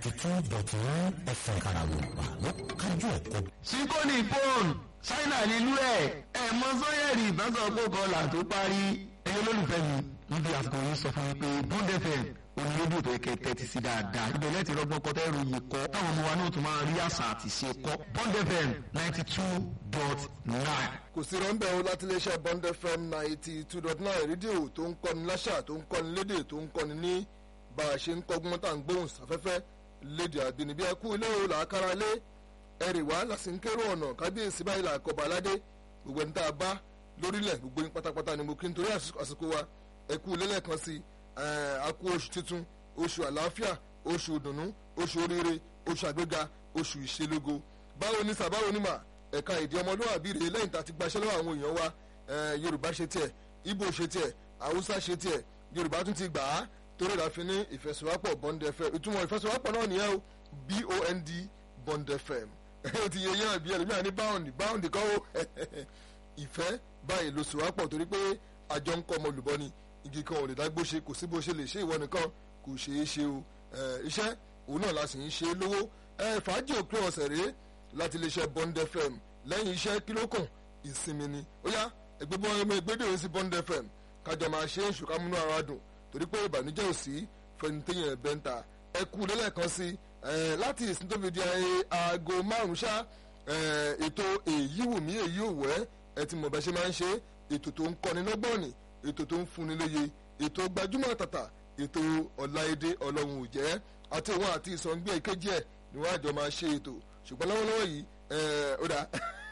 ninety two dot nine fm karawupa ló kájú ẹ̀kọ́. síkóni fóònù ṣáínà nílùú ẹ̀ ẹ̀ mọ sọ́yẹ̀rì ìbáṣọ̀pọ̀ kọlà tó parí ẹ̀yẹ olólùfẹ́ mi níbi àsìkò yìí sọ fún mi pé bond fm onílódì tó yẹ kẹ́ tẹ́tí sí dáadáa ibẹ̀ lẹ́tì rọ́gbọ́n kọ́ tẹ́ ròyìn kọ́ táwọn ọmọ wa náà tún máa rí àṣà àti ṣe kọ́ bond fm ninety two dot nine. kò sí rọ́ńbẹ́ o láti iléeṣẹ́ bond fm ninety two dot nine rédíò tó ń kọ́ni láṣà tó ń kọ́ni lédè tó ń kọ́ni ní bá a ṣe ń kọ́gbọ́n tá à ń gbóhùn sáfẹ́fẹ́ lédè àbínibí ẹkú ilé o làákàrà lé ẹrì wá làsìnkérò ọ̀nà kábíyèsí báyìí làkọ̀bà aládé gbogbo ẹni tá a bá lórílẹ̀ gbogbo yín pátápátá ni mo kí n torí àsìkò wa ẹkú ilé lẹ́ẹ̀kan sí àkú oṣù tuntun oṣù àlàáfíà oṣù ìdùnnú oṣù oríire oṣù àgbéga oṣù ìṣelógo báwo ni sàbáwo ni mà ẹ̀ka ìdí ọmọlúwàbí rèé lẹ́yìn tá a ti gbaṣẹ́ lọ́wọ́ àwọn èèyàn wa yorùbá ṣe tiẹ̀ ibo ṣe tiẹ̀ haúsá ṣe tiẹ̀ yorùbá tún ti gbà á torí ìdáfin ní ìfẹsọ̀wápọ̀ bond fm ìtumọ̀ ìfẹsọ̀wápọ̀ náà nìyẹn o bond bond fm ó ti yẹ yẹn àbí ẹlòmíà ní bound bound kọ́ ó ìfẹ́ báyìí ló sọ̀wápọ̀ torí pé àjọ ń kọ́ ọmọ olùbọ́ ni igi kan ò lè dágbó ṣe kò sí bó ṣe lè ṣe ìwọ nìkan kò ṣeé ṣe o iṣẹ́ òun náà la sì ń ṣe lówó fàájì òpin ọ̀sẹ̀ rèé láti lè ṣe bond fm lẹ́yìn iṣẹ́ kí ló kàn ìsinmi ni ó yá ẹgbẹ́ bọ́ ọmọ ìgbédè òun sí bond fm kájọ máa ṣe é ṣùkà múnú ara dùn torí pé ìbànújẹ́ ò sí fẹnitẹ́yìn ẹ̀bẹ̀ ń ta ẹ kú lẹ́lẹ́kan sí láti ìsìn tó fi di aago márùn-ún ṣá ètò èyí wù mí èyí ò wẹ́ ẹ ti mọ̀ bẹ́ ṣe máa ń ṣe ètò tó ń kọ́ni lọ́gbọ́n ni ètò tó ń fúnni lóye ètò gbajúmọ̀ tàtà ètò ọ̀làèdè ọlọ́run ò jẹ́ àti òun àti ìsọ̀ngbẹ́ ìkejì ẹ̀ ni wọ́n àjọ máa ṣe ètò ṣùgbọ́n lọ́wọ́lọ́wọ́ yìí ó dà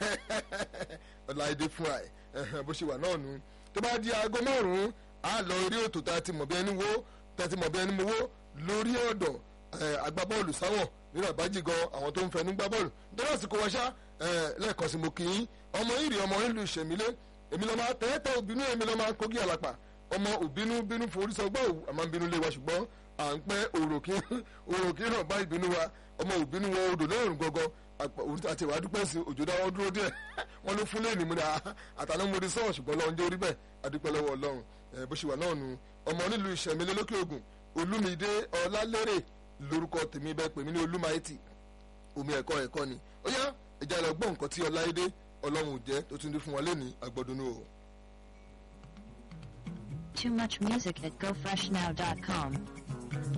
ọ̀làèdè fúnra ẹ̀ bó ṣe wà náà nù tó bá di aago márùn-ún á lọ orí ètò tá a ti mọ̀ bí ẹni wo tá a ti mọ̀ bí ẹni mowó lórí ọ̀dọ̀ agbábọ́ọ̀lù sáwọ̀n nínú àbájì gan àwọn tó ń fẹnu gbá bọ́ọ̀lù nítorí àsìkò wọn ṣá lẹ́ẹ̀kan sí mo kì í ọmọ ìrì ọmọ ìlú ìṣẹ̀mílé èmi lọ́ máa tẹ́tẹ́ òbínú èmi lọ́ máa kógi àlàpà ọmọ òbínú bínú forí sọgbọ́n òwú àmọ́ bínú lé wa ṣùgbọ́n à ń pẹ́ òròkì náà bá ìbínú wa ọmọ òbínú wọ odò lẹ́rùn gọ́gọ́ àti ìwà dúpẹ́ sí òjò dáwọ́ dúró díẹ̀ wọ́n ló fún lẹ́ẹ̀nì múra àtàná mo di sọ́ọ̀ ṣùgbọ́n lọ́wọ́ ń jẹ́ orí bẹ́ẹ̀ adúpẹ́ lọ́wọ́ ọlọ́run bó ṣe wà náà nu ọmọ nílùú ìṣẹ̀mílẹ̀ lókè ògùn olúmídé ọlálérè lórúkọ tèmi bẹ́ẹ̀ pèmí ní olúmáìtì omi ẹ̀kọ́ ẹ̀kọ́ ni ó yá ẹja lọ gbọ́ nǹkan tí ọláìdé ọlọ́run ò jẹ́ tó tún dé fún wa lẹ́ni àgbọ̀dúnú o. Too much music at gofreshnow.com.